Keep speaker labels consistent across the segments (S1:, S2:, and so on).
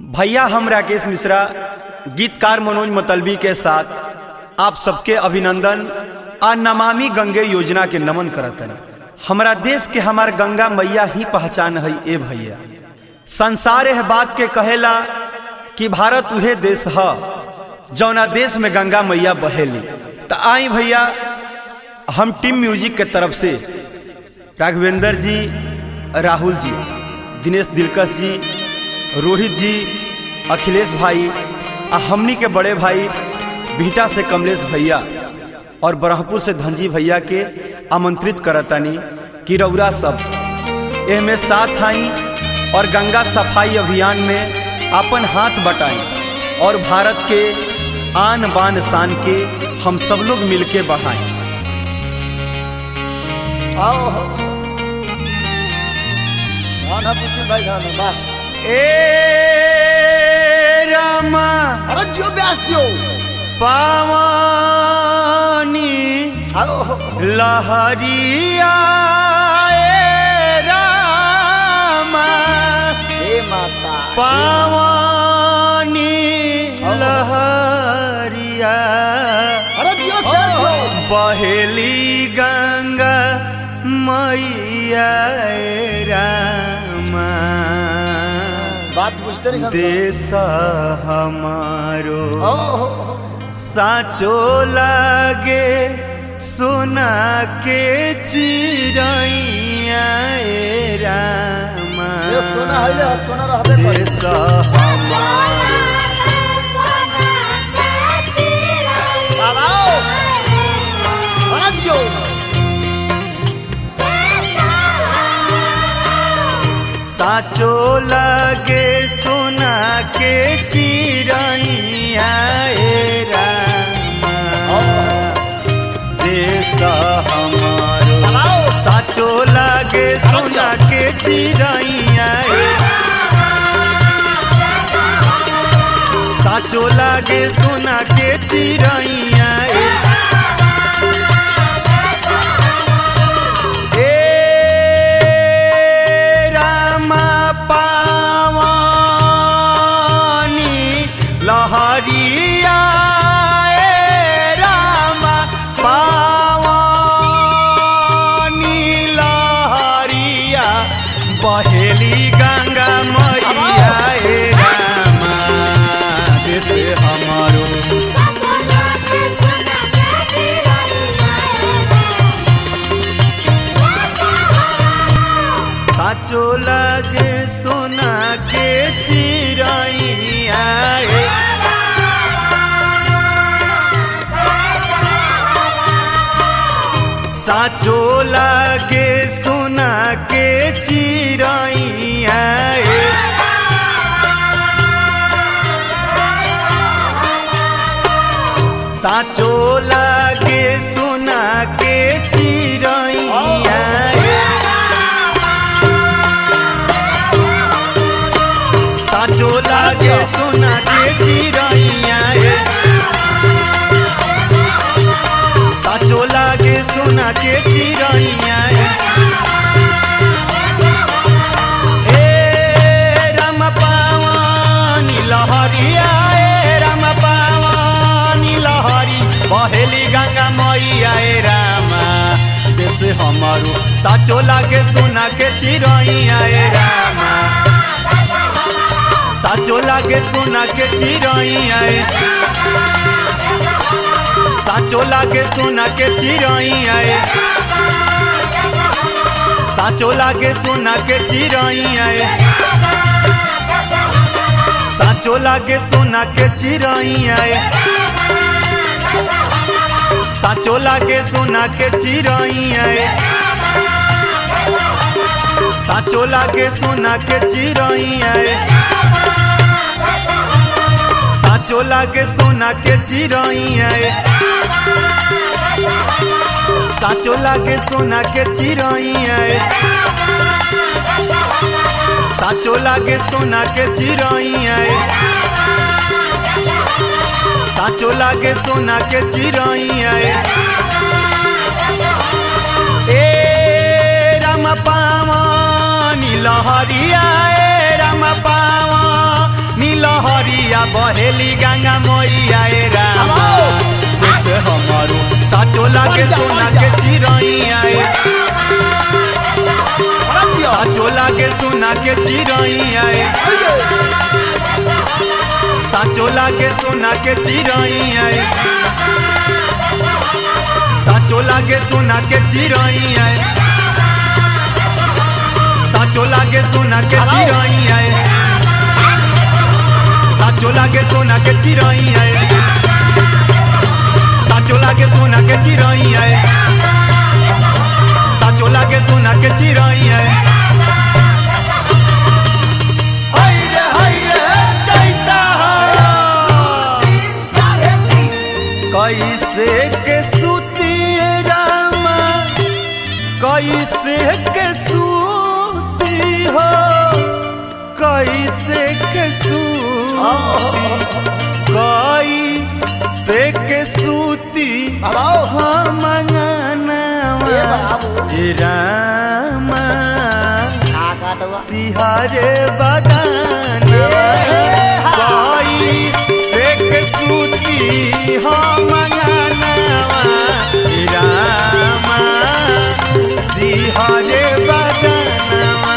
S1: भैया हम राकेश मिश्रा गीतकार मनोज मतलबी के साथ आप सबके अभिनंदन आ नमामि गंगे योजना के नमन करतन हमरा देश के हमार गंगा मैया ही पहचान है ए भैया संसार एह बात के कहेला कि भारत उहे देश ह जौना देश में गंगा मैया बहेली त आई भैया हम टीम म्यूजिक के तरफ से राघवेंद्र जी राहुल जी दिनेश दिलकश जी रोहित जी अखिलेश भाई आ हमनी के बड़े भाई भीटा से कमलेश भैया और ब्रह्मपुर से धनजी भैया के आमंत्रित करतानी कि रौरा सब एहमे साथ आई और गंगा सफाई अभियान में अपन हाथ बटाई और भारत के आन बान शान के हम सब लोग मिलके बढ़ाएं
S2: आओ धान है पुछिल भाई धान है वाह
S1: ए रामा
S2: अरे जियो ब्यास जियो
S1: पावानी
S2: आओ
S1: लहरिया ए रामा
S2: हे माता
S1: पावानी लहरिया
S2: अरे जियो शेर जियो
S1: बहेली गंगा मैया ए रामा
S2: बात बुझते नहीं
S1: देश हमारो
S2: ओहो
S1: साचो लागे सोना के चिड़ैया ए रामा
S2: ये सोना है ले सोना रहबे करे
S1: देश हमारो
S2: बाबा आओ अरे जियो
S1: साचो लागे सोना के चिड़ैया ए रामा देश हमारो
S2: बाबा आओ
S1: साचो लागे सोना के चिड़ैया ए साचो लागे सोना के चिड़ैया ए ए रामा पावानी लहरिया ए रामा पावानी लहरिया बहेली गंगा मैया ए रामा जैसे हमारो साचो लागे सोना के चिड़ैया ए साचो लागे सोना के चिड़ैया ए साचो लागे सोना के चिड़ैया ए साचो लागे सोना के चिड़ैया ए साचो लागे सोना के चिड़ैया ए ए राम पावानी लहरिया ए राम पावानी लहरी बहेली गंगा मैया ए रामा देश हमारो साचो लागे सोना के चिड़ैया ए रामा साचो लागे सोना के चिड़ैया ए साचो लागे सोना के चिड़ैया ए साचो लागे सोना के चिड़ैया ए साचो लागे सोना के चिड़ैया ए साचो लागे सोना के चिड़ैया ए साचो लागे सोना के चिड़ैया ए साचो लागे सोना के चिड़ैया ए साचो लागे सोना के चिड़ैया ए साचो लागे सोना के चिड़ैया ए साचो लागे सोना के चिड़ैया ए ए राम पावानी लहरिया ए राम पावा नील कहेली गंगा मैया ए रामा जैसे हमारो साचो लागे सोना के चिरैया ए
S2: अरे जियो
S1: साचो लागे सोना के चिरैया ए साचो लागे सोना के चिरैया ए साचो लागे सोना के चिरैया ए साचो लागे सोना के चिरैया ए साचो लागे सोना के चिरैया ए साचो लागे सोना के चिरैया ए साचो लागे सोना के चिरैया ए हाय रे हाय रे चैता कैसे के सूती रामा कैसे के सूती हो कैसे के सूती कैसे के सूती
S2: बाबाओ
S1: हम
S2: ए बाबू
S1: रामा
S2: का काटवा
S1: सिहारे बगाना कोई से के सूती हो मंगानावा रामा सिहारे बगानावा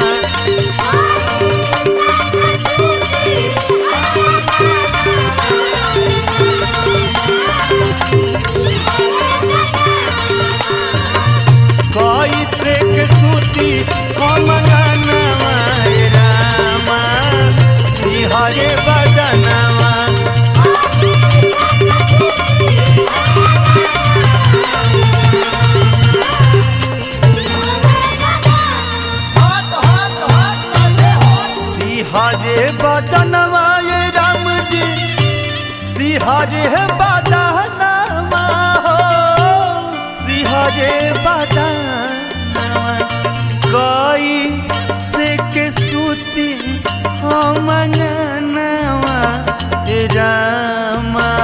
S1: कोई से के सूती हो मंगानावा रामा सिहारे बगानावा
S2: हट हट हट कैसे हट
S1: सिहारे बदनवा ये राम जी सिहारे बदनवा हो सिहारे बदनवा कोई से के सूती हम अंगनवा रामा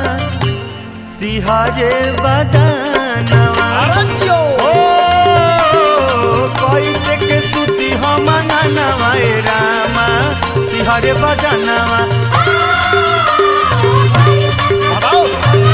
S1: सिहारे बदनवा
S2: अरे जियो
S1: ओ कैसे के सूती हम अंगनवा ए रामा सिहरे बजनवा
S2: बाबाओ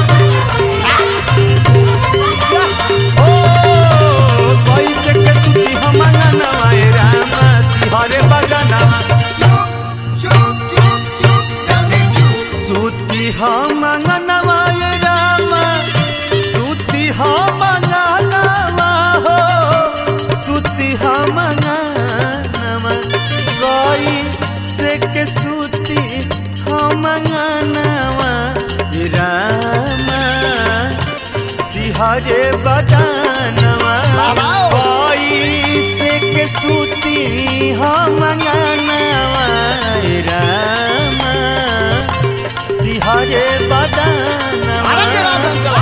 S1: ओ कैसे के सूती हम अंगनवा ए रामा सिहरे बजनवा
S2: चुप चुप चुप चुप जल्दी चुप
S1: सूती हम अंगनवा ए रामा सूती हम अंगनवा हो सूती हम अंगनवा कोई से के सूती हम अंगनवा ए रामा सिहरे बदनवा
S2: बाबाओ।
S1: कोई से के सूती हम अंगनवा ए रामा सिहरे
S2: अरे
S1: बदनवा
S2: जियो गंगा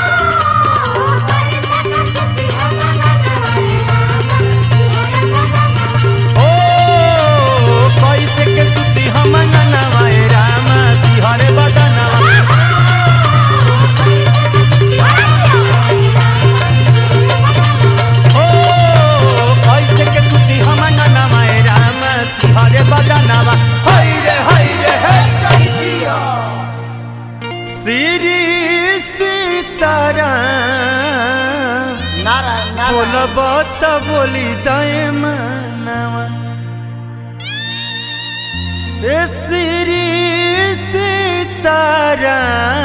S1: ओ कैसे के सुती हम ननवा ए रामा सिहरे बदनवा ओ कैसे के सुती हम ननवा ए रामा सिहरे बदनवा हाय रे हाय रे हे
S2: चैतिया
S1: श्री सीताराम
S2: नारायण नारायण
S1: बोलब त बोली दय मनवा ए श्री सीताराम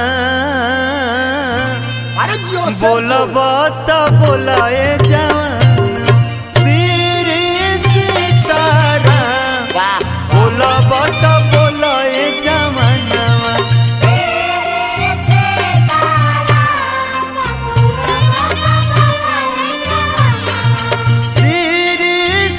S2: अरे जियो सर
S1: बोलब त बोलाए जवान श्री सीताराम
S2: वाह
S1: बोलब त बोलाए जवानवा श्री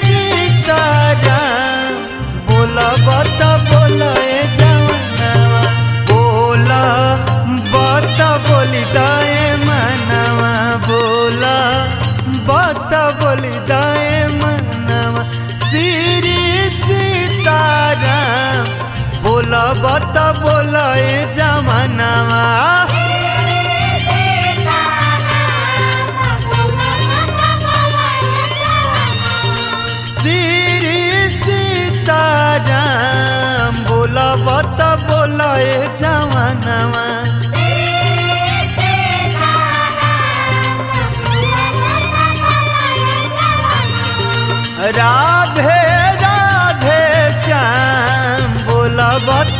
S1: सीताराम बोलब त बोलाए जवानवा बोला बत बोली दाए मनवा बोला बत बोली दाए मनवा श्री सीताराम बोला बत बोलाए जवानवा श्री सीताराम बोल बोलब त बोलाए जवानवा राधे राधे श्याम बोलब